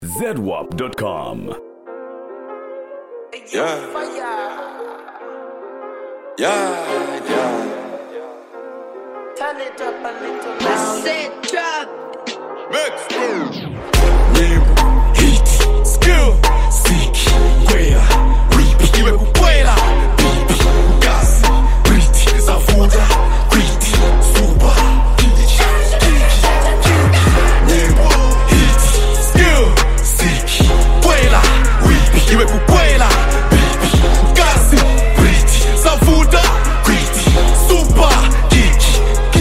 ZWAP.com. Yeah. Yeah, yeah. Turn it up a little now. Said drop. Mix. Nyimbo, hit, skill, siki, kwela, ripi, iwe kukwela, bibi, gazi, briti, zavuda, kwiti, suba, Nyimbo, hit, skill, siki, kwela, ripi, iwe kukwela, bibi, gazi, briti, zavuda, kwiti, suba, kiki,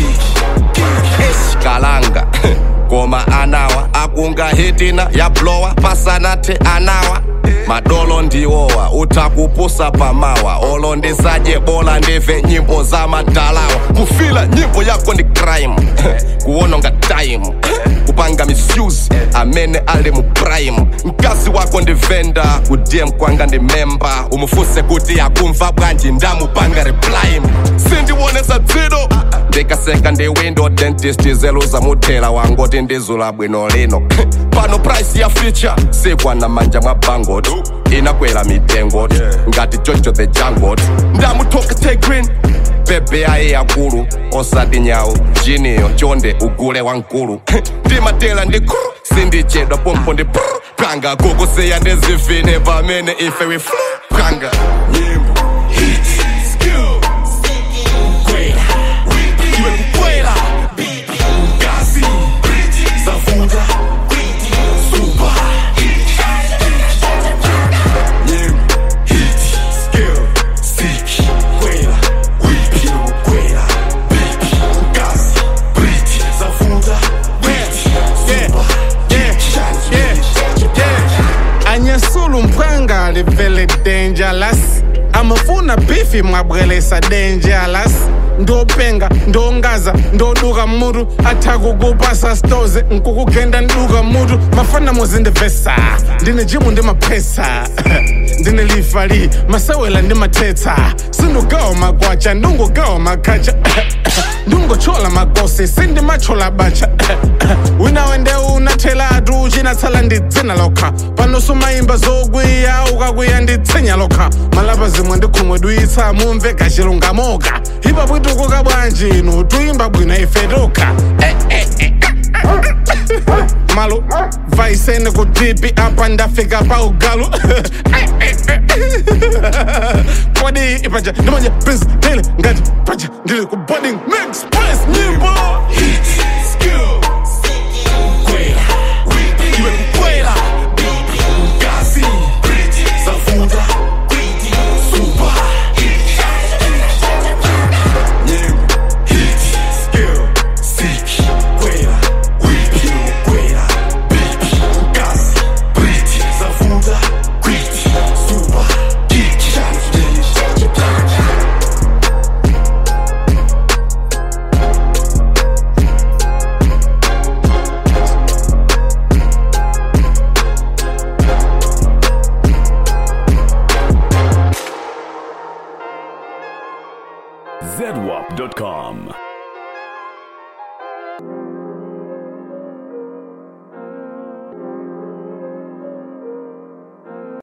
eshikalanga ngoma anawa akunga hitina yablowa pasanathe anawa madolo ndiwowa uthakupusa pamawa olo ndisadye bola ndive nyimbo zamadalawa kufila nyimbo yako ndi crime kuwononga time kupanga misuse amene ali mu prime mkazi wako ndi venda kudm kwanga ndi memba umufuse kuti akumva bwanji ndamupanga reply sindiwonesa dzido ndikaseka ndi window dentist zeluza muthela wangoti ndizula bwino lino pano price ya feature sikwana manja mwa bangot inakwera mitengo ngati jojo the jangot ndamuthoka tegrin bebe aye yakulu osati nyawu jiniyo chonde ugule wankulu ndimatela ndi kru sindichedwa pompo ndi pru panga kukusiya ndizivine pamene ife we flu panga nyimbo hit skill kwela ripi iwe kukwela bibi gazi briti zavuda kwiti suba nyimbo hit skill siki kwela ripi iwe kukwela bibi gazi briti zavuda kwiti suba anyesula mphanga livele dangerous amafuna bifi mwabwelesa dangerous ndopenga ndongaza ndoduka mutu athakukupasa stoze nkukugenda nduka mutu mafana muzindivesa ndine jimu ndi maphesa ndine lifali masewela ndi mathetsa sindugawa magwacha ndungugawa makhacha ndungochola magosi sindimachola bacha wina wende unathelatu chinatsala ndidzina lokha pano sumayimba zokwiya ukakwiya nditsinya lokha malapa zimwe ndikhumwe duyitsa mumve kachilungamoka ipa bwitukuka bwanji inu tuyimba bwino ife tokha Eh, eh, eh. malo vaisene kutipi apa ndafika pa ugalu kodi ipaja ndimanje prince tele ngati paja ndili ku boarding mix press nyimbo hit skill kwela ripi iwe kukwela bibi gazi briti zavuda kwiti suba nyimbo hit skill siki kwela ripi iwe kukwela bibi gazi briti zavuda kwiti suba kiki ZWAP.com.